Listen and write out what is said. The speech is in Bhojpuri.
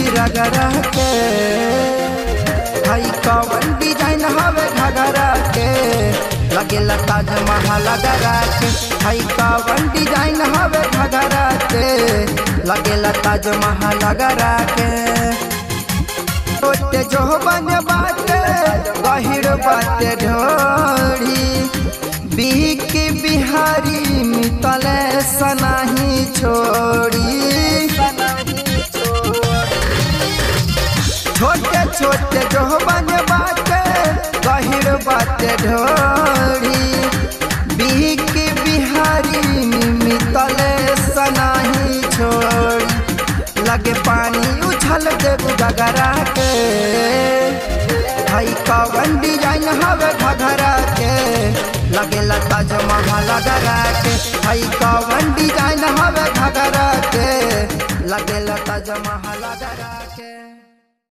रगरा के हई कवन डिजाइन हवे घगरा के लगेला ताजमहल गरा के हई कवन डिजाइन हवे घगरा के लगेला ताजमहल गरा के छोटे जो बन बाटे गहिर बाटे ढोड़ी बीक बिहारी मितले सनाही छोड़ी छोटे छोटे जो बन बाटे गहिर बाटे ढोड़ी बीक बिहारी मितले सनाही छोड़ी लगे पानी उछल देव गगरा के हई कवन डिजाइन हवे घघरा के लगे ताजमहल गरा के हई कवन डिजाइन हवे घघरा के लगे ताजमहल गरा के